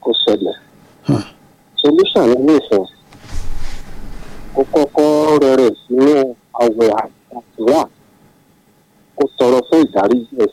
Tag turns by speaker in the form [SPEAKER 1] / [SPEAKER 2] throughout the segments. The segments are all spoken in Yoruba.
[SPEAKER 1] kó ṣẹlẹ̀ solution ní nífẹ̀ẹ́ kó kọ́kọ́ rẹ̀rẹ̀ sínú àwẹ̀ àdúrà kó tọrọ fún ìdáríjì ẹ̀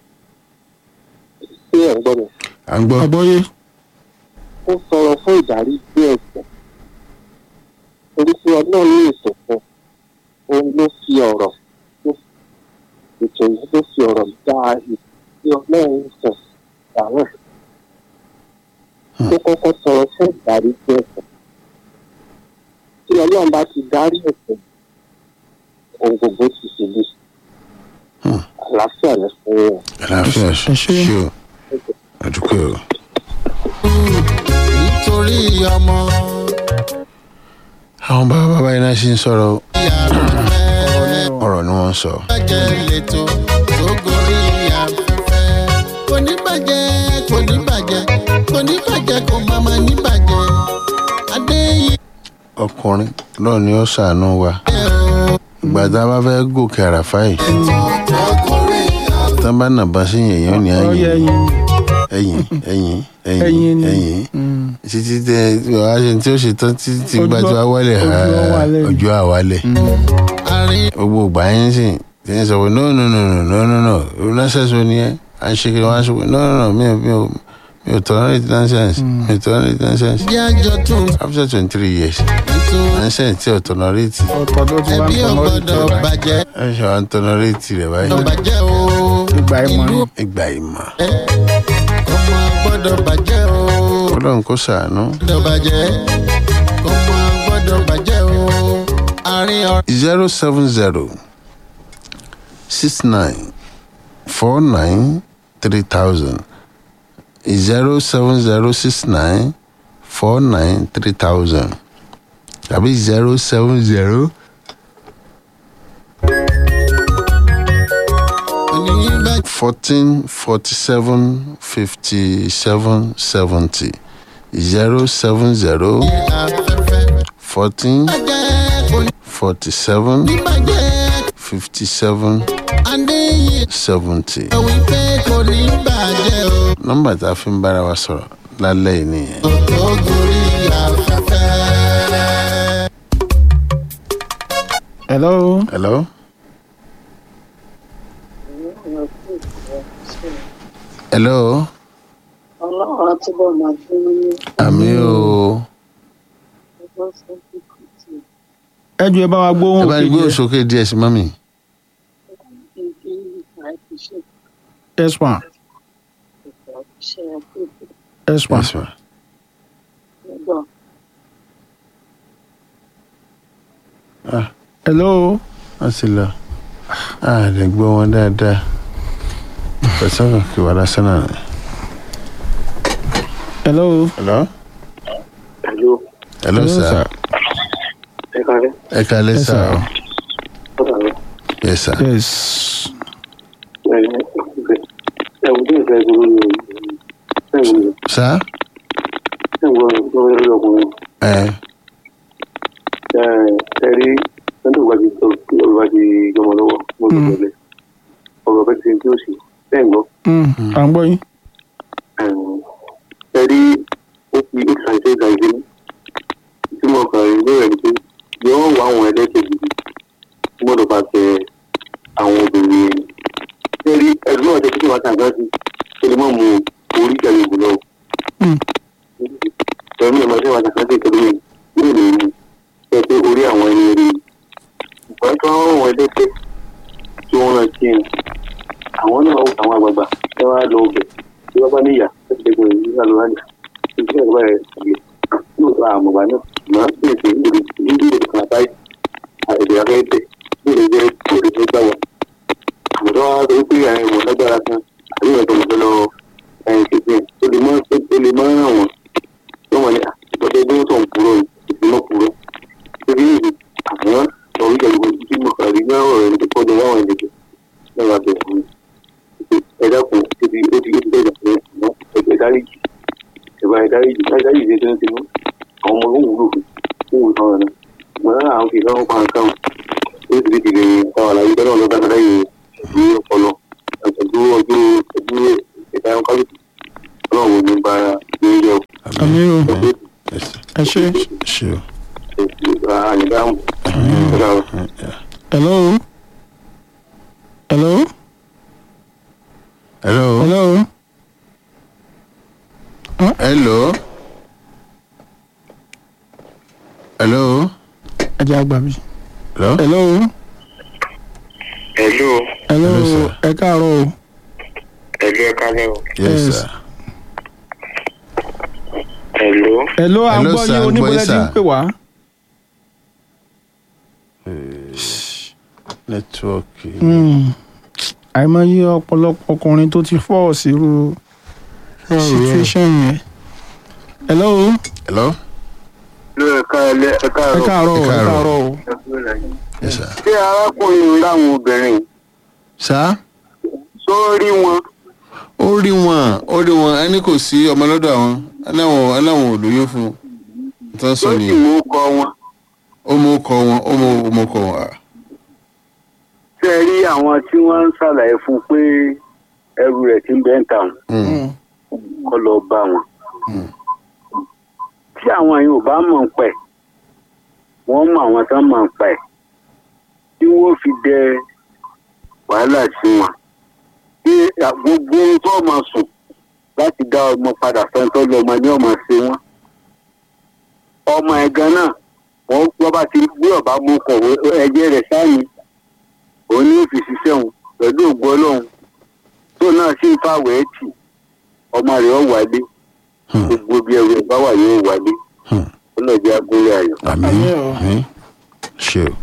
[SPEAKER 1] sí ẹ̀ ń gbọ́ mi
[SPEAKER 2] à ń gbọ́
[SPEAKER 3] àgbọ́yé
[SPEAKER 1] kó tọrọ fún ìdáríjì ẹ̀ṣẹ̀ torí pé ọlọ́run ní ètò fún òun ló fi ọ̀rọ̀ ló- ètò yìí ló fi ọ̀rọ̀ dá ìdí ọlọ́run sọ dáhùn kó kọ́kọ́ tọrọ fún ìdáríjì ẹ̀ṣẹ̀ tí ọlọ́run bá ti dárí ẹ̀ṣẹ̀ ohun gbogbo ti ṣe lè àlàáfíà ní fún wọn.
[SPEAKER 2] àlàáfíà
[SPEAKER 3] ẹ ṣé.
[SPEAKER 2] ṣe o àdúgbò o.
[SPEAKER 4] nítorí ọmọ
[SPEAKER 2] àwọn bàbá bàbá yìí náà ṣì ń sọ̀rọ̀ o.
[SPEAKER 4] ìyá rẹ̀
[SPEAKER 2] ọ̀rọ̀ ni wọ́n ń sọ.
[SPEAKER 4] bàjẹ́ lẹ́tọ̀ tó gorí afẹ́fẹ́. kò ní bàjẹ́ kò ní bàjẹ́ kò ní bàjẹ́ kò má má ní bàjẹ́. adéyí
[SPEAKER 2] ọkùnrin lọ́ọ̀ ni ó ṣàánú wa
[SPEAKER 4] ẹ̀ o
[SPEAKER 2] ìgbà tá a bá fẹ́ gòkè àràfá yìí
[SPEAKER 4] tó gorí afẹ́fẹ́.
[SPEAKER 2] tán bá nà bá sí yẹ̀yàn ní
[SPEAKER 3] ọyẹ
[SPEAKER 2] ẹ̀yìn
[SPEAKER 3] ẹyin
[SPEAKER 2] ẹ̀yìn ẹ̀yìn
[SPEAKER 3] ẹyin
[SPEAKER 2] ẹ̀yìn
[SPEAKER 3] ni
[SPEAKER 2] ẹ̀yìn
[SPEAKER 3] Mm.
[SPEAKER 2] títí tẹ wàá ṣe tí ó ṣe tán títí tí
[SPEAKER 3] Ojú
[SPEAKER 2] gbájú
[SPEAKER 3] ọ-
[SPEAKER 2] awálẹ̀
[SPEAKER 3] ojú ọ wálẹ̀.
[SPEAKER 2] ojú àwálẹ̀
[SPEAKER 4] àárín
[SPEAKER 2] gbogbo ìgbà yẹn sì tí ń sọ pé no no no no no no no nonsense wo ni ẹ à ń ṣe kí wọn á sọ pé no no no mi ò mi ò mi ò tolerate nonsense mi ò tolerate nonsense
[SPEAKER 4] bí àjọ tún
[SPEAKER 2] after twenty three years
[SPEAKER 4] nítorí
[SPEAKER 2] nonsense tí ò tolerate
[SPEAKER 3] ọ̀tọ̀ ló ti wá ń
[SPEAKER 4] ẹbí ò
[SPEAKER 3] tọmọ
[SPEAKER 4] gbọ́dọ̀ bàjẹ́
[SPEAKER 2] ẹ ṣe wà ń tolerate rẹ báyìí
[SPEAKER 4] gbọ́dọ̀ bàjẹ́ o
[SPEAKER 3] ìgbà ìmọ̀ ni
[SPEAKER 4] ìlú
[SPEAKER 2] ìgbà ìmọ̀
[SPEAKER 4] ọmọ gbọ́dọ̀ bàjẹ́ o
[SPEAKER 2] ọlọ́run kò ṣàánú
[SPEAKER 4] gbọ́dọ̀ bàjẹ́ ọmọ gbọ́dọ̀ bàjẹ́ o àárín ọ̀rẹ́.
[SPEAKER 2] zero seven zero six nine four nine three thousand zero seven zero six nine four nine three thousand tàbí zero seven zero
[SPEAKER 4] oníbàjẹ́
[SPEAKER 2] fourteen forty seven fifty seven seventy zero seven zero
[SPEAKER 4] afẹ́fẹ́
[SPEAKER 2] fourteen
[SPEAKER 4] bàjẹ́ kò ní
[SPEAKER 2] forty seven
[SPEAKER 4] bàjẹ́
[SPEAKER 2] fifty seven
[SPEAKER 4] adéyí
[SPEAKER 2] seventy.
[SPEAKER 4] wípé kò ní bàjẹ́ o
[SPEAKER 2] nọ́mbà tá a fi ń bára wa sọ̀rọ̀ lálẹ́ yìí nìyẹn.
[SPEAKER 4] tó gorí afẹ́fẹ́.
[SPEAKER 3] hello
[SPEAKER 2] hello. hello.
[SPEAKER 5] ọlọ́run á túbọ̀ máa fún ní
[SPEAKER 2] àmì o.
[SPEAKER 5] ọgbọ́n fún kíkù tí
[SPEAKER 3] ẹ jù ẹ bá wa
[SPEAKER 2] ẹ
[SPEAKER 3] gbóhùn
[SPEAKER 2] bá ní gbé
[SPEAKER 3] òkè
[SPEAKER 2] òsókè díẹ̀ sí mọ́mì.
[SPEAKER 5] ibi àìfiṣe
[SPEAKER 3] ẹsùn
[SPEAKER 5] ìfẹ́ àkókò
[SPEAKER 3] ẹsùn
[SPEAKER 2] Yes, ma.
[SPEAKER 5] nígbà
[SPEAKER 3] hello
[SPEAKER 2] wọ́n ti lọ. a lè gbọ́ wọn dáadáa. pẹ̀sẹ̀ kan kì wá lásán náà. ni.
[SPEAKER 3] hello
[SPEAKER 2] hello.
[SPEAKER 1] Hello,
[SPEAKER 2] hello sir.
[SPEAKER 1] ẹ kálẹ́.
[SPEAKER 2] ẹ kálẹ́
[SPEAKER 3] Yes,
[SPEAKER 2] sà
[SPEAKER 3] sir.
[SPEAKER 2] o.
[SPEAKER 1] Ọ̀dà rẹ̀.
[SPEAKER 2] yes sir.
[SPEAKER 3] yes
[SPEAKER 1] ẹ̀wọ̀n tí ìfẹ́ gbogbo ní ẹ̀wọ̀n
[SPEAKER 2] sá.
[SPEAKER 1] ẹ̀wọ̀n tó ń rí ọkùnrin
[SPEAKER 2] ẹ
[SPEAKER 1] ẹ̀rí ẹ̀ńtò wájú olùwájú ìjọmọ lọ́wọ́ mo lọ bẹ̀rẹ̀ ọ̀rọ̀ bẹ́ẹ̀ ti ń tí ó sì bẹ́ẹ̀ gbọ́.
[SPEAKER 3] Mm, à ń gbọ́ yín
[SPEAKER 1] ẹ̀rí ó fi ó ṣàìṣe ìgbà ìdí tí mo kàn rí lórí ẹni pé yóò wá àwọn ẹlẹ́sẹ̀ gidi tí mo lọ bá tẹ àwọn obìnrin yẹn. ẹ̀rí ẹ̀rí náà jẹ́ kí wọ́n ṣàgbá sí kí ni wọ́n mú orí ìjàlè ìbò lọ.
[SPEAKER 3] Mm.
[SPEAKER 1] ẹ̀rí ẹ̀ máa ṣe wà ṣàkàtì ìkẹ́lẹ́ yẹn yóò lè mú ẹ pé orí àwọn ẹni rí ìgbà tó àwọn ẹlẹ́sẹ̀ tí wọ́n rán sí ẹ̀ àwọn náà ó àwọn àgbààgbà ẹ wá lọ ọbẹ̀ tí wọ́n bá níyà láti dẹ́kun ẹ̀ nígbà lọ́wọ́ àjà ìṣe ìgbà rẹ̀ ṣàlẹ̀ yóò tó àmọ̀gbà náà máa ń pèsè ìdòdò ìdòdò kan àbáyé àìdè afẹ́tẹ̀ lóde jẹ́ òde tó gbà wá. àmọ̀tọ́ wa sọ pé àwọn ìwọ̀n lágbára kan àbí ìwọ̀n tó mọ̀ fẹ́ lọ ẹ̀yìn kìkì ó lè mọ́ ó lè mọ́ ràn wọ́n tó wọ́n ní àtìkọ́tẹ́ bí wọ́n tó ń purọ́ ìpínlẹ̀ purọ́ torí ìdí àwọn ọ̀rí ìjọba tí mo kà rí náà ọ̀rọ̀ ẹni tó kọ́ lọ́wọ́ àwọn ènìyàn náà wà bẹ̀rẹ̀ fún mi ẹ dákun ibi ó ti ó ti bẹ̀rẹ̀ pé àmọ́ ẹgbẹ́ dáríjì ẹ̀bá ẹ̀ dáríjì láì dáríjì ṣe tó ń tinú àwọn ọmọ ló ń wúlò fún òun sọ̀rọ̀ náà ṣùgbọ́n lára àwọn kìí káwọn pa nǹkan ó ti di tìlẹ̀ táwọn àlàyé bẹ́ẹ̀ náà lọ́dà náà lẹ́yìn ìlú ọpọlọ àtẹ̀dúró ọjọ́ ìdúró ìdáyọ̀ kálukú ọlọ́run ní bá ní yẹ
[SPEAKER 3] àmì o
[SPEAKER 2] Yes, sir.
[SPEAKER 3] ẹ ṣe.
[SPEAKER 2] ṣe o.
[SPEAKER 1] àyìnbáhùn
[SPEAKER 3] hello hello
[SPEAKER 2] hello.
[SPEAKER 3] hello
[SPEAKER 2] hello. hello.
[SPEAKER 3] ẹ jẹ́ àgbà mi.
[SPEAKER 2] hello.
[SPEAKER 3] hello
[SPEAKER 1] ẹ̀lú
[SPEAKER 3] hello
[SPEAKER 2] Hello, sir.
[SPEAKER 3] ẹ káàárọ̀ o.
[SPEAKER 1] ẹ̀lú ẹ̀ka lẹ́wọ̀
[SPEAKER 2] yes
[SPEAKER 3] Yes.
[SPEAKER 2] sir.
[SPEAKER 1] ẹ̀lú
[SPEAKER 3] hello à ń
[SPEAKER 2] Hello,
[SPEAKER 3] gbọ́
[SPEAKER 2] sir,
[SPEAKER 3] yín
[SPEAKER 2] à ń gbọ́
[SPEAKER 3] oníbọ̀lẹ́
[SPEAKER 2] yín,
[SPEAKER 3] ti ń
[SPEAKER 2] sir.
[SPEAKER 3] pè wá.
[SPEAKER 2] nẹ́tíwọ́ọ̀kì.
[SPEAKER 3] Hmm. àìmọye ọ̀pọ̀lọpọ̀ ọkùnrin tó ti fọ́ sírú situation yẹn. hello
[SPEAKER 2] hello.
[SPEAKER 1] ló ẹ̀ka ẹ̀lẹ́ ẹ̀ka
[SPEAKER 3] ẹ káàárọ̀ o, ẹ
[SPEAKER 2] Ẹ káàárọ̀.
[SPEAKER 3] káàárọ̀ o.
[SPEAKER 2] yes sir.
[SPEAKER 1] ṣé arákùnrin láwọn obìnrin
[SPEAKER 2] sá.
[SPEAKER 1] tó rí wọn
[SPEAKER 2] ó rí wọn ó rí wọn ẹni kò sí ọmọ lọ́dọ̀ àwọn aláwọn aláwọn ò lóyún fún un tó ń
[SPEAKER 1] tó
[SPEAKER 2] sọ
[SPEAKER 1] sì
[SPEAKER 2] nìyẹn
[SPEAKER 1] mú kọ wọn
[SPEAKER 2] ó mú kọ wọn ó mú ó mú kọ wọn. ah.
[SPEAKER 1] ṣe rí àwọn tí wọ́n ń ṣàlàyé fún un pé ẹrù rẹ̀ ti ń bẹ́ ń tà wọn
[SPEAKER 2] Mm.
[SPEAKER 1] kọ́ lọ bá wọn. tí àwọn yìí ò bá mọ̀ ń pẹ̀ wọ́n mọ àwọn tán mọ̀ ń pẹ̀ tí wọ́n fi dẹ wàhálà sí wọn. tí gbogbo ohun tó máa sùn láti dá ọmọ padà fẹ́ntọ́ lọ́mọ ní ọmọ ṣe wọ́n. ọmọ ẹ̀ gan náà wọ́n wọ́n bá ti gbé ọ̀bá mú kọ̀wé ẹ̀jẹ̀ rẹ̀ sáyìn òun ní òfìsí sẹ́wọ̀n pẹ̀lú ògbó ọlọ́run tó náà sì ń fàwẹ̀ ẹ̀ tì ọmọ rẹ̀ ọ̀ wálé
[SPEAKER 2] Hmm.
[SPEAKER 1] gbogbo bí ẹrù ẹ̀ bá wà yóò wálé
[SPEAKER 2] Hmm.
[SPEAKER 1] ó lọ jẹ́ agúnlẹ̀ ayọ̀.
[SPEAKER 2] àmín
[SPEAKER 3] Àmín o.
[SPEAKER 2] àmín ṣe o.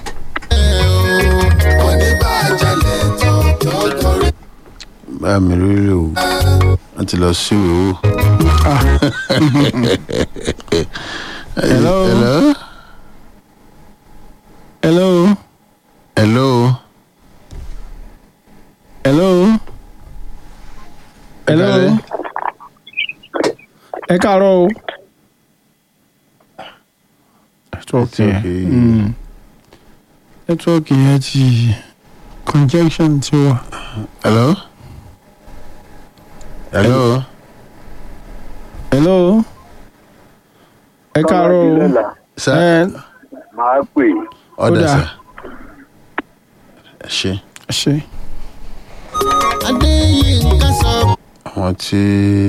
[SPEAKER 4] oníbàjẹ́ lè tó tó gorí.
[SPEAKER 2] bá mi rí rí o wọ́n ti lọ sí ìwé wò.
[SPEAKER 3] Hello?
[SPEAKER 2] hello.
[SPEAKER 3] hello
[SPEAKER 2] hello.
[SPEAKER 3] hello hello
[SPEAKER 2] Ẹ
[SPEAKER 3] ẹ káàárọ̀ o. nẹ́tíwọ́ọ̀kì yẹn
[SPEAKER 2] Nẹ́tíwọ́ọ̀kì.
[SPEAKER 3] hmm. nẹ́tíwọ́ọ̀kì yẹn ti conjunction ti wà.
[SPEAKER 2] hello. hello.
[SPEAKER 3] hello ẹ káàárọ̀ o.
[SPEAKER 1] lọ́la
[SPEAKER 2] sá
[SPEAKER 3] ẹ
[SPEAKER 1] máa pè é.
[SPEAKER 2] ọ̀dà
[SPEAKER 3] ó dà.
[SPEAKER 2] sá. ẹ ṣe
[SPEAKER 3] ṣe
[SPEAKER 4] adéyínká sọ
[SPEAKER 2] àwọn tí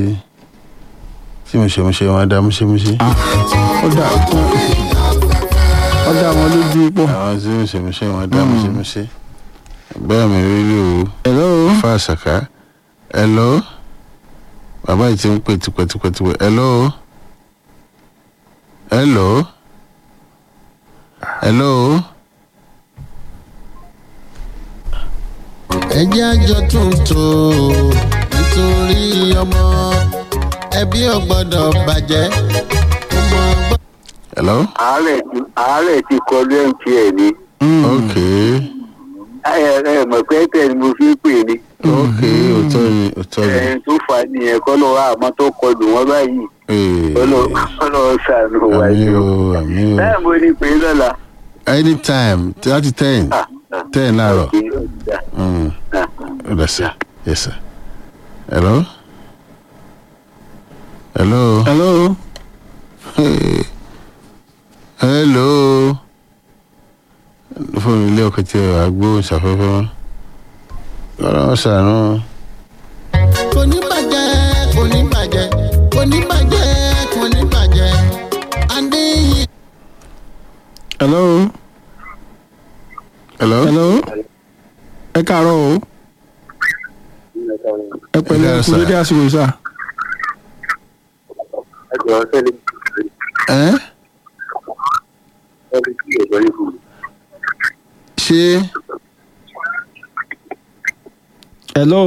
[SPEAKER 2] tí mo ṣe mo ṣe wọn á dá mo ṣe mo ṣe.
[SPEAKER 3] ó dà ó dà wọn lójú pọ̀.
[SPEAKER 2] àwọn tí mo ṣe mo ṣe wọn á dá mo ṣe mo ṣe. bẹ́ẹ̀ mi rí rí o.
[SPEAKER 3] hello
[SPEAKER 2] fa àṣàká hello bàbá yìí ti ń pè tipẹ́tipẹ́tipẹ́ hello hello hello
[SPEAKER 4] ẹjẹ́ àjọ tuntun nítorí ọmọ ẹbí ò gbọ́dọ̀ bàjẹ́ ọmọ gbọ́dọ̀.
[SPEAKER 2] hello
[SPEAKER 1] àárẹ̀ ti àárẹ̀ ti kọlu mtn ni
[SPEAKER 2] ok
[SPEAKER 1] ẹ ẹ mọ̀ pé tẹ̀ ni mo fi ń pè ní.
[SPEAKER 2] ok òótọ́ ni òótọ́ ni
[SPEAKER 1] ẹni tó fà á nìyẹn kọ́ lọ́wọ́ àmọ́ tó kọlù wọ́n báyìí
[SPEAKER 2] Ee,
[SPEAKER 1] ọlọ́wọ́ sànù
[SPEAKER 2] àmì
[SPEAKER 1] wáyé
[SPEAKER 2] o
[SPEAKER 1] o.
[SPEAKER 2] àmì o
[SPEAKER 1] bẹ́ẹ̀ mo ní pè é lọ́la.
[SPEAKER 2] anytime láti ten
[SPEAKER 1] Ah, ah,
[SPEAKER 2] ten láàárọ̀
[SPEAKER 1] kì í ọ̀dà.
[SPEAKER 2] Mm,
[SPEAKER 1] Ah,
[SPEAKER 2] ó dà sí yes sir hello hello
[SPEAKER 3] hello
[SPEAKER 2] Hey. hello fóònù ilé ọkọ tí a gbóhùn sáfẹ́fẹ́ wọn ọlọ́run ṣàánú
[SPEAKER 4] kò ní bàjẹ́ kò ní bàjẹ́ kò ní bàjẹ́ kò ní bàjẹ́ adéyìn.
[SPEAKER 3] hello
[SPEAKER 2] hello
[SPEAKER 3] hello ẹ káàárọ̀ o ẹ pẹ̀lú
[SPEAKER 2] Ẹ káàárọ̀,
[SPEAKER 3] ẹkú
[SPEAKER 2] sir.
[SPEAKER 3] dédé àsìkò yìí sà.
[SPEAKER 1] ẹ jọ̀ọ́ sẹ́ni
[SPEAKER 2] ẹ
[SPEAKER 1] ẹni tí ìjọba yìí fún mi.
[SPEAKER 2] ṣé
[SPEAKER 3] hello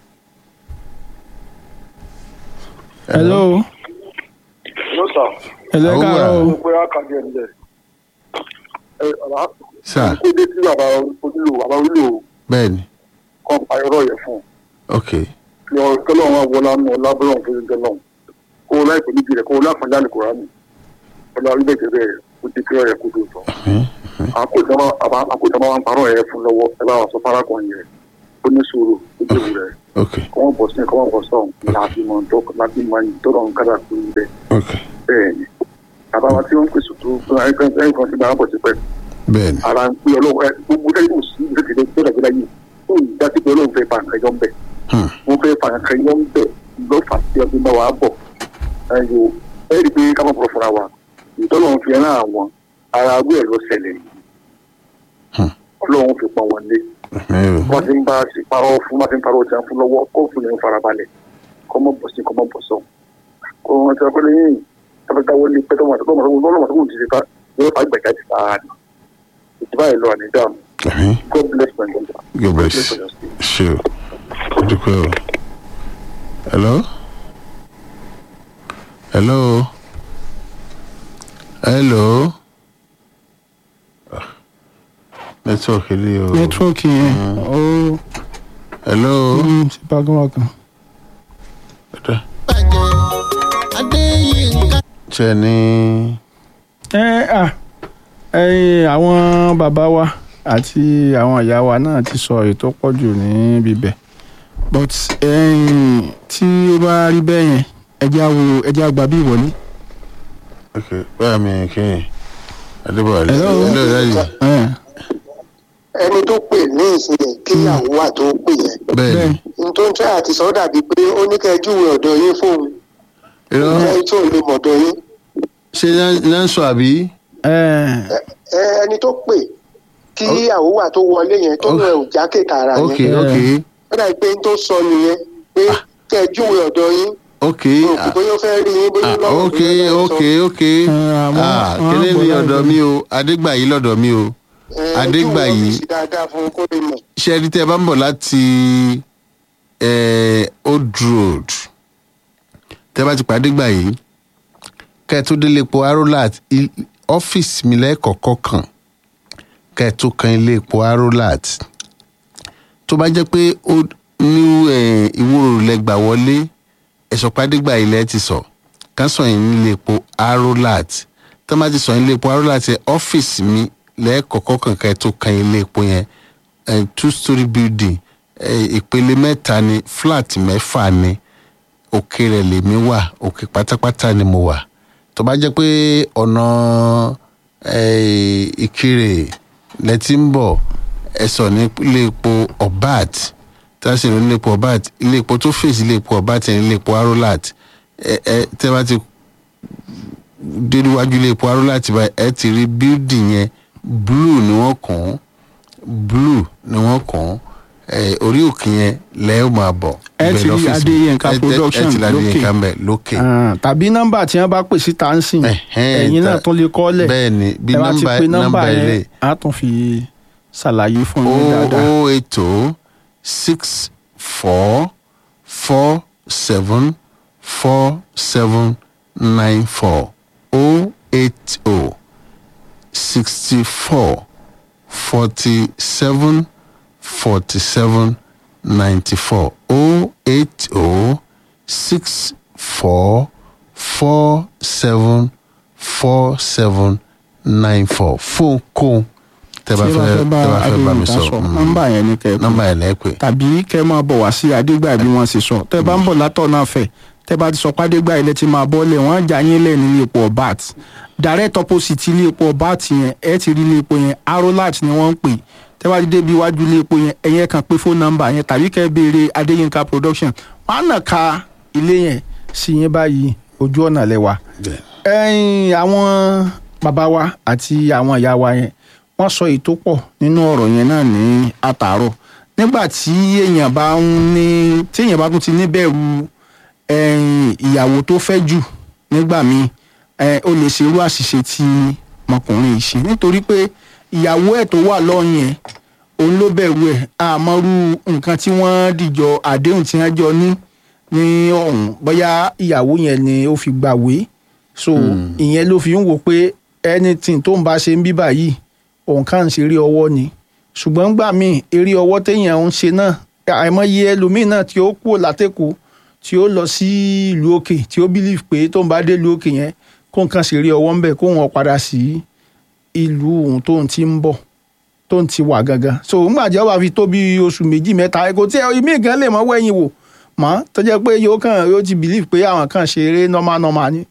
[SPEAKER 3] hello
[SPEAKER 6] lọ́sà
[SPEAKER 3] hello ẹ
[SPEAKER 2] Àwọn
[SPEAKER 3] káàárọ̀ o.
[SPEAKER 2] wà.
[SPEAKER 6] pé àkàndé ẹ̀ ńlẹ̀ ẹ ọ̀la
[SPEAKER 2] sà
[SPEAKER 6] kó dé sí bàbá onílò bàbá onílò
[SPEAKER 2] bẹ́ẹ̀ ni
[SPEAKER 6] kan pa irọ́ yẹn fún
[SPEAKER 2] ok
[SPEAKER 6] un lọ kẹlẹ́ wọn wọlá nù lábẹ́rẹ́ fún ẹgbẹ́ náà kó o láì pẹ̀lú ìbílẹ̀ kó o láfàá jáde kó rà mí ọ̀la orílẹ̀ èdè bẹ́ẹ̀ kó ti kí ọ̀rẹ́ kó tó sọ. àkójọba wa ń parọ́ yẹn fún lọ́wọ́ ẹ bá wọn sọ fárákùnrin yẹn ó ó ní sùúrù ó jẹ́ ìwúrẹ́
[SPEAKER 2] ok
[SPEAKER 6] kọ́mọ̀ bọ̀ sí kọ́mọ̀ bọ̀ sọ̀hún láti mọ̀ tó láti mọ̀ ní tó lọ́n kára fún un bẹ́ẹ̀
[SPEAKER 2] ok
[SPEAKER 6] bẹ́ẹ̀ ni bàbá wa tí wọ́n ń pèsè tó fún ẹ̀kan ẹ̀kan tí bàbá bọ̀ sí pẹ́
[SPEAKER 2] bẹ́ẹ̀ ni
[SPEAKER 6] ara ń pè ọlọ́run ẹ gbogbo ẹ̀yìn kò sí ìrètí tó tó dàgbé láyé tó ń dá sí pé ọlọ́run fẹ́ fa nǹkan yọ ń bẹ̀
[SPEAKER 2] Hmm.
[SPEAKER 6] wọ́n fẹ́ fa nǹkan yọ ń bẹ̀ lọ́fà tí ọdún bá wà á bọ̀ ẹ̀yọ ẹ̀ rí i pé ká má bọ̀ fúnra wa ìtọ́lọ́run fi rán àwọn ara agbó ẹ̀ ló ṣẹlẹ̀ yìí
[SPEAKER 2] Hmm.
[SPEAKER 6] ọlọ́run fi pọn wọn lé
[SPEAKER 2] mi ò
[SPEAKER 6] wọ́n ti ń bá a sì parọ́ fún wọ́n ti ń parọ́ ọjà fún lọ́wọ́ kó fún ní farabalẹ̀ kọ́ mọ́ bọ̀ sí kọ́ mọ́ bọ̀ sọ. kó wọn ti ọpẹ́ lẹ́yìn tọ́pẹ́tà wọlé pẹ́ tọ́mọ̀ àtọ́kọ́ ọmọ ọmọ ọmọ ti ṣe ta yóò fà gbẹ̀gà ti ta ni. ìjọba yìí lọ àníjà mi
[SPEAKER 2] àmì
[SPEAKER 6] god bless my daughter.
[SPEAKER 2] god bless
[SPEAKER 6] your state.
[SPEAKER 2] ṣe o dúpẹ́ o hello hello hello Ah, network ilé o
[SPEAKER 3] nẹ́tíwọ́ọ̀kì yẹn ó
[SPEAKER 2] hello
[SPEAKER 3] ń ṣe bákanbákan.
[SPEAKER 2] Ọ̀dà.
[SPEAKER 4] bàjẹ́ adéyínká
[SPEAKER 2] ṣe ní
[SPEAKER 3] ẹ à ẹyin àwọn bàbá wa àti àwọn ìyá wa náà ti sọ èyí tó pọ̀ jù ní bíbẹ̀ but ẹyin tí ó bá rí bẹ́ẹ̀ yẹn ẹjẹ́ àwò ẹjẹ́ àgbà bí ìwọlé.
[SPEAKER 2] ok báyà mi kí adébọ̀wálé
[SPEAKER 3] Hello.
[SPEAKER 2] hello dájú
[SPEAKER 3] ẹ
[SPEAKER 7] ẹni tó pè ní ìsìn kíyàwó wà tó pè yẹn
[SPEAKER 2] bẹ́ẹ̀ ni
[SPEAKER 7] n tó ń tẹ́ àti sọ dàbí pé ó ní kẹ́ ẹ júwe ọ̀dọ̀ yín fóun
[SPEAKER 2] irọ́
[SPEAKER 7] ẹ tó lè mọ̀dọ̀ yín
[SPEAKER 2] ṣe náà ń sọ àbí
[SPEAKER 3] ẹ
[SPEAKER 7] ẹ ẹni tó pè kíyàwó wà tó wọlé yẹn tó
[SPEAKER 2] Ok.
[SPEAKER 7] rẹ ò jákè tààrà
[SPEAKER 2] ok
[SPEAKER 7] yẹn
[SPEAKER 2] ok
[SPEAKER 7] ó dàbí pé n tó sọ nìyẹn pé kẹ́ ẹ júwe ọ̀dọ̀ yín
[SPEAKER 2] ok
[SPEAKER 7] òkú bóyá ó fẹ́ rí yín bóyá
[SPEAKER 2] ah,
[SPEAKER 7] lọ́wọ́
[SPEAKER 2] ok
[SPEAKER 7] bóyá ó fẹ́
[SPEAKER 2] ok
[SPEAKER 7] sọ.
[SPEAKER 2] ok
[SPEAKER 3] àwọn-
[SPEAKER 2] ah
[SPEAKER 3] àwọn
[SPEAKER 2] kílé ní
[SPEAKER 3] àgbọ̀lá
[SPEAKER 2] ọ̀dọ̀
[SPEAKER 3] ìlú.
[SPEAKER 2] mi o adégbàyí lọ́dọ̀ mi o
[SPEAKER 7] Ẹ, ẹ
[SPEAKER 2] Adégbàyí.
[SPEAKER 7] júwe ọ́fíìsì dáadáa fún un kó lè mọ̀
[SPEAKER 2] ṣe ẹni tẹ́ ẹ bá ń bọ̀ láti eh, old road tẹ́ ẹ bá ti pàdé gbà yìí kẹ́ ẹ tó délé epo arolat i- ọ́fíìsì mi lẹ́ẹ̀kọ̀ọ̀kọ̀ kan kẹ́ ẹ tó kan ilé epo arolat tó bá jẹ́ pé ó ní eh, ìwúrò lẹ́gbà wọlé ẹ̀sọ́ pàdé gbà yìí lẹ́ẹ̀ ti sọ ká sọ yìí nílé epo arolat tó bá ti sọ yìí nílé epo arolat yẹn ọ́fíìsì mi lẹ́ẹ̀kọ̀ọ̀kọ̀ kan kẹ́ ẹ tó kan ilé epo yẹn eh, two story building eh, ìpele mẹ́ta ni flat mẹ́fà ni òkè rẹ̀ lèmi wà òkè pátápátá ni mo wà tó bá jẹ́ pé ọ̀nà eh, ìkirè lẹ́tí ń bọ̀ ẹ sọ ní ilé epo obat tá a sì ní ilé epo obat ilé epo tó fèsì ilé epo obat yẹn ilé epo arolat ẹ ẹ tẹ́ bá ti dé níwájú ilé epo arolat báyìí ẹ ti rí building yẹn blue ni wọ́n kàn án blue ni wọ́n kàn án ẹ orí òkè yẹn lẹ́ẹ̀ máa bọ̀.
[SPEAKER 3] Ẹ
[SPEAKER 2] ibẹ̀
[SPEAKER 3] ti rí
[SPEAKER 2] lọ́fíìsì mi.
[SPEAKER 3] Adéyínká
[SPEAKER 2] Ẹ- ẹ-
[SPEAKER 3] production
[SPEAKER 2] ẹ ti rí
[SPEAKER 3] lókè.
[SPEAKER 2] Adéyínká mbẹ lókè.
[SPEAKER 3] Ah, tàbí nọ́mbà tí wọ́n bá pè síta ń sìn
[SPEAKER 2] Ẹ̀hẹ́n,
[SPEAKER 3] ẹ̀yin náà
[SPEAKER 2] ta-
[SPEAKER 3] tún lè kọ́lẹ̀
[SPEAKER 2] bẹ́ẹ̀ ni bí
[SPEAKER 3] ẹ bá ti
[SPEAKER 2] nọ́mbà
[SPEAKER 3] pe nọ́mbà
[SPEAKER 2] nọ́mbà
[SPEAKER 3] yẹn
[SPEAKER 2] ilé
[SPEAKER 3] á tún fi ṣàlàyé fún yín dáadáa.
[SPEAKER 2] o eight o six four four seven four seven nine four o eight o sixty four forty seven forty seven ninety four o eight o six four four seven four seven nine four fóun kóun tẹ́ bá
[SPEAKER 3] tí
[SPEAKER 2] fẹ́
[SPEAKER 3] wọ́n fẹ́ bá
[SPEAKER 2] tẹ́ bá fẹ́ bá mi
[SPEAKER 3] Adéyínká
[SPEAKER 2] sọ
[SPEAKER 3] sọ
[SPEAKER 2] mm,
[SPEAKER 3] nọ́mbà yẹn ní kẹ́ ẹ pè.
[SPEAKER 2] nọ́mbà yẹn lẹ́ pè
[SPEAKER 3] tàbí kẹ́ máa bọ̀ wá sí adégbà bí wọ́n ṣe sọ tẹ́ bá ń bọ̀ látọ̀ náà fẹ̀ tẹ́ bá ti sọ pé adégbà ilẹ̀ ti máa bọ́lẹ̀ wọ́n á já yín lẹ̀ nílé epo ọ̀bát direct opposite ilé epo ọ̀bát yẹn ẹ ti rí ilé epo yẹn arolat ni wọ́n ń pè tẹ́ bá ti débi iwájú ilé epo yẹn ẹ̀yẹ kan pé fóònù nọ́mbà yẹn tàbí kẹ́ béèrè adéyínká production wọ́n á nà ka ilé yẹn sí yín báyìí ojú ọ̀nà lẹ́wà ẹ̀yin àwọn bàbá wa àti àwọn ìyá wa yẹn wọ́n sọ èyí tó pọ̀ nínú ọ̀rọ̀ yẹn náà ní àtàárọ̀ nígbà tí èèyàn bá ń ní tí èèyàn bá tún ti níbẹ̀rù ẹ̀yìn ìyàwó tó fẹ́ jù nígbà míì ẹ̀, ó lè ṣe irú àṣìṣe tí ọmọkùnrin yìí ṣe nítorí pé ìyàwó ẹ̀ tó wà lọ́yìn ẹ̀ òun ló bẹ̀rù ẹ̀ àmọ́rú nǹkan tí wọ́n dìjọ àdéhùn tí wọ́n jọ ní ní ọ̀hún bóyá ìyàwó yẹn ni ó fi gbàwé so ìyẹn ló fi ń wò pé anything tó ń bá ṣe ń bí báyìí òun kàn ń ṣeré ọwọ́ ni ṣùgbọ́n gbà míì eré ọwọ́ téèyàn ń ṣe náà àìmọye ẹlòmíì náà tí ó kúrò látẹ̀kọ́ tí ó lọ sí ìlú òkè tí ó believe pé tó ń bá dé ìlú òkè yẹn kó nǹkan ṣeré ọwọ́ ń bẹ̀ kó wọn padà sí ìlú òun tó ń ti ń bọ̀ tó ń ti wà gangan so ńgbà tí ọba fi tó bí oṣù méjì mẹ́ta kò tí ìmí gan lè mọ́ wẹ̀yìn wò mọ́ tó jẹ́ pé yóò kàn yóò ti believe pé àwọn kan ṣe eré normal normal ni